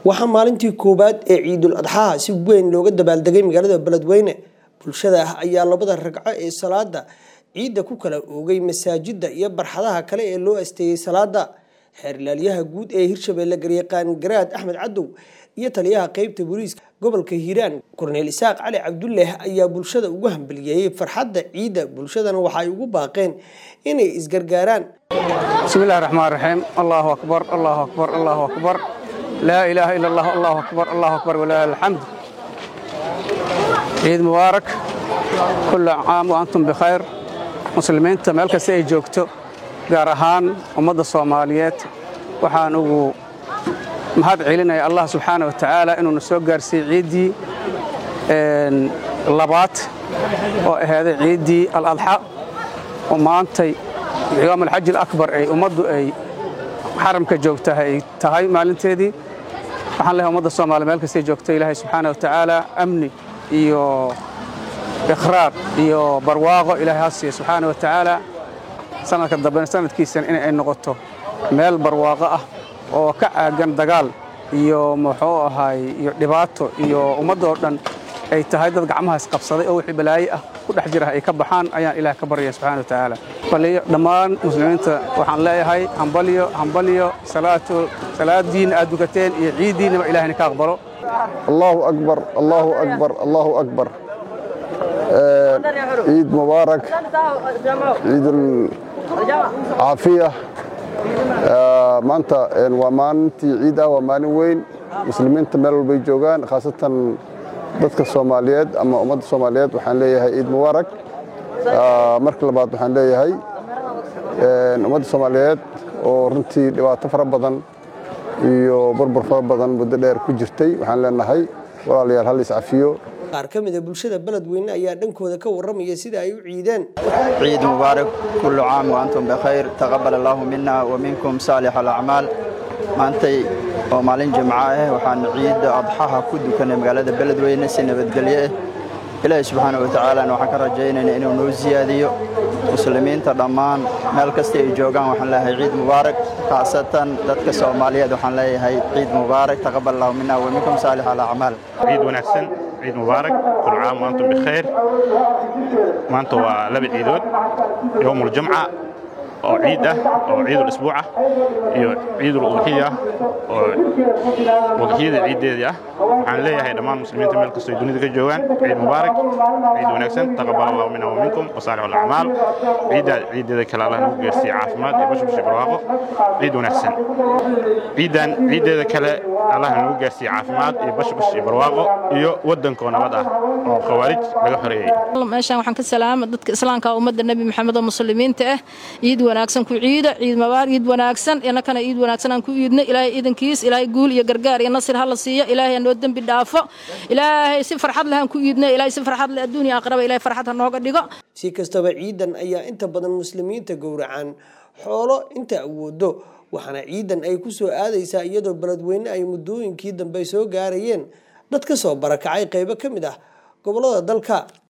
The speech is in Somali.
waxaa maalintii koowaad ee ciidul adxaha si weyn looga dabaaldegay magaalada beledweyne bulshada ah ayaa labada ragco ee salaada ciidda ku kala oogay masaajida iyo barxadaha kale ee loo asteeyey salaada xeerlaalyaha guud ee hirshabeelle garyaqaan garaad axmed cadow iyo taliyaha qeybta booliiska gobolka hiiraan korneel isaaq cali cabdulleh ayaa bulshada ugu hambaliyeeyey farxadda ciidda bulshadana waxaay ugu baaqeen inay isgargaaraan بسم الله الرحمن الرحيم الله أكبر الله أكبر الله أكبر لا إله إلا الله الله أكبر الله أكبر ولا الحمد عيد مبارك كل عام وأنتم بخير مسلمين meel kasta ay joogto gaar ahaan ummadda soomaaliyeed waxaan ugu mahad celinaya allah subxaana wa tacaala inuuna soo gaarsiiyey ciiddii labaad oo ahaaday ciiddii aladxa oo maantay ciwaam alxaji alakbar ay ummaddu ay xaramka joogtaha ay tahay maalinteedii waxaan leehay ummadda soomaaliya meel kastay joogto ilaahay subxaana wa tacaala amni iyo ikhraar iyo barwaaqo ilaahay ha siiya subxaana wa tacaala sanadka dambena sanadkiisan in ay noqoto meel barwaaqo ah oo ka caagan dagaal iyo muxuu ahaay iyo dhibaato iyo ummadda oo dhan ay tahay dad gacmaha isqabsaday oo wixii balaaye ah ku dhex jira ay ka baxaan ayaan ilaah ka baryaya subxana wa tacaala baliyo dhammaan muslimiinta waxaan leeyahay hambalyo hambalyo salaatu salaadiinna aad dukateen iyo ciiddiinnaba ilahayna ka aqbalo allahu akbar allahu akbar allahu akbar ciid mubaarak ciidul caafiya maanta waa maalintii ciid ah waa maalin weyn muslimiinta meel walbay joogaan khaasatan dadka soomaaliyeed ama ummadda soomaaliyeed waxaan leeyahay ciid mubaarak marka labaad waxaan leeyahay ummadda soomaaliyeed oo runtii dhibaato fara badan iyo burbur fara badan muddo dheer ku jirtay waxaan leenahay walaalayaal hal iscafiyo qaar ka mida bulshada beledweyne ayaa dhankooda ka warramaya sida ay u ciideen ciid mubaarak kullu caam wa antum bikhayr taqabbal allaahu mina wa minkum saalix alacmaal maantay oo maalin jimco ah waxaan ciidda adxaha ku dukanay magaalada beledweyne si nabadgelyo ah ilaahay subxaana wa tacaalana waxaan ka rajaynaynaa inuu noo siyaadiyo muslimiinta dhammaan meel kasta ay joogaan waxaan leeyahay ciid mubaarak khaasatan dadka soomaaliyeed waxaan leeyahay ciid mubaarak taqabbal allahu mina wa minkum saalix alacmaal ciid wanaagsan ciid mubaarak kul caam wa antum bikhayr maanta waa laba ciidood yowmuljumca oo ciid ah oo ciidul isbuuc ah iyo ciidul udxiya oo udxiyada ciiddeedii ah waxaan leeyahay dhammaan muslimiinta meel kastoo ay dunida ka joogaan ciid mubaarak ciid wanaagsan taqabbal allahu minna wa minkum wa saalix alacmaal ciiddaa ciiddeeda kale allah nagu gaarsiiye caafimaad iyo bashbash iyo barwaaqo ciid wanaagsan ciiddan ciiddeeda kale allah nagu gaarsiiye caafimaad iyo bashbash iyo barwaaqo iyo waddankoo nabad ah oo khawaarij laga xoreeyey meeshaan waxaan ka salaama dadka islaamka ummadda nebi maxamed oo muslimiinta ah ciid wanaagsan ku ciida ciid mabaar ciid wanaagsan inakana ciid wanaagsan aan ku iidna ilaahay iidankiis ilaahay guul iyo gargaar iyo nasir hala siiyo ilaahay noo dembi dhaafo ilaahay si farxad leh aan ku iidna ilaahay si farxad leh adduun iyo aakhiraba ilaahay farxad ha nooga dhigo si kastaba ciidan ayaa inta badan muslimiinta gowracaan xoolo inta awoodo waxaana ciidan ay ku soo aadaysaa iyadoo beledweyne ay muddooyinkii dambe soo gaarayeen dad ka soo barakacay qaybo ka mid ah gobollada dalka